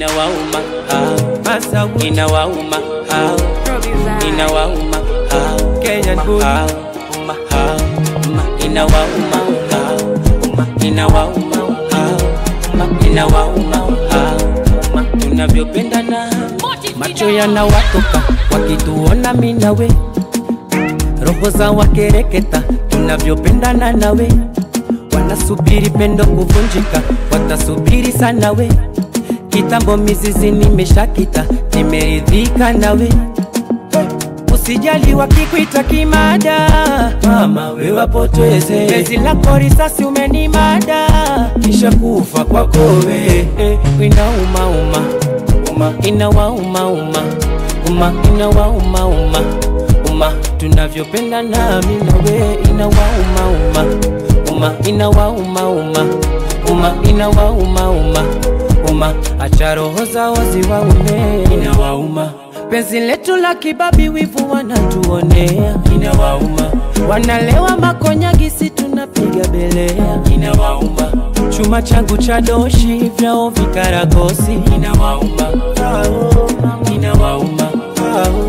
inawauma hao, Masawi, inawauma hao, inawauma hao, Kenyan boy. hao, uma hao, uma inawauma hao, uma inawauma hao, uma inawauma hao, uma tunavyopendana macho yanawatoka wakituona mimi nawe, roho za wakereketa tunavyopendana nawe, wanasubiri pendo kuvunjika, watasubiri sana we. Kitambo mizizi nimeshakita, nimeridhika nawe, usijali wakikuita kimada, mama we wapoteze penzi lako risasi umenimada, kisha kufa kwako we eh, inauma uma uma inawauma uma uma inawauma uma uma tunavyopendana mimi na we inawauma uma uma inawauma uma uma inawauma uma uma acha roho zao ziwaume inawauma penzi letu la kibabi wivu wanatuonea inawauma wanalewa makonyagisi tunapiga belea inawauma chuma changu cha doshi vyao vikaragosi inawauma Ao, inawauma Ao,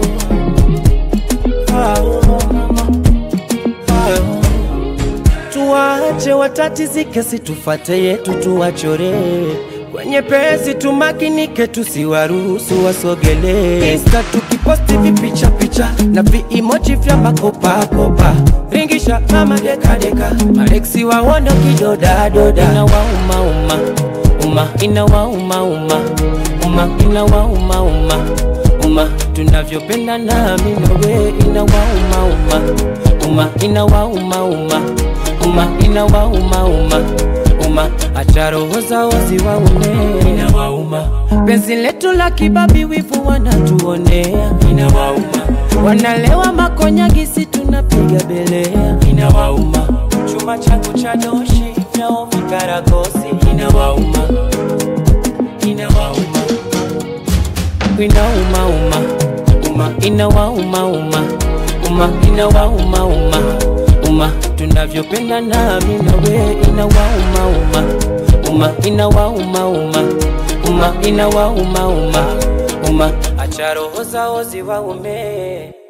ao, ao. Tuwache watatizike, situfate yetu tuwachore kwenye pesi, tumakinike, tusiwaruhusu wasogele. Insta tukiposti vipicha picha na viimoji vya makopakopa, ringisha kama dekadeka, Alexi wawondo kidodadoda, inawauma uma uma, inawauma uma uma, inawauma uma uma, tunavyopendana mimi na we, inawauma uma uma, inawauma uma uma inawauma uma uma acha roho zao ziwaume inawauma penzi letu la kibabi wivu wanatuonea inawauma wanalewa makonyagisi tunapiga belea inawauma chuma changu cha doshi vyao vikaragosi inawauma inawauma inauma uma uma inawauma uma uma inawauma uma uma tunavyopendana mimi na we inawauma uma uma inawauma uma uma inawauma uma uma acha roho zao ziwaume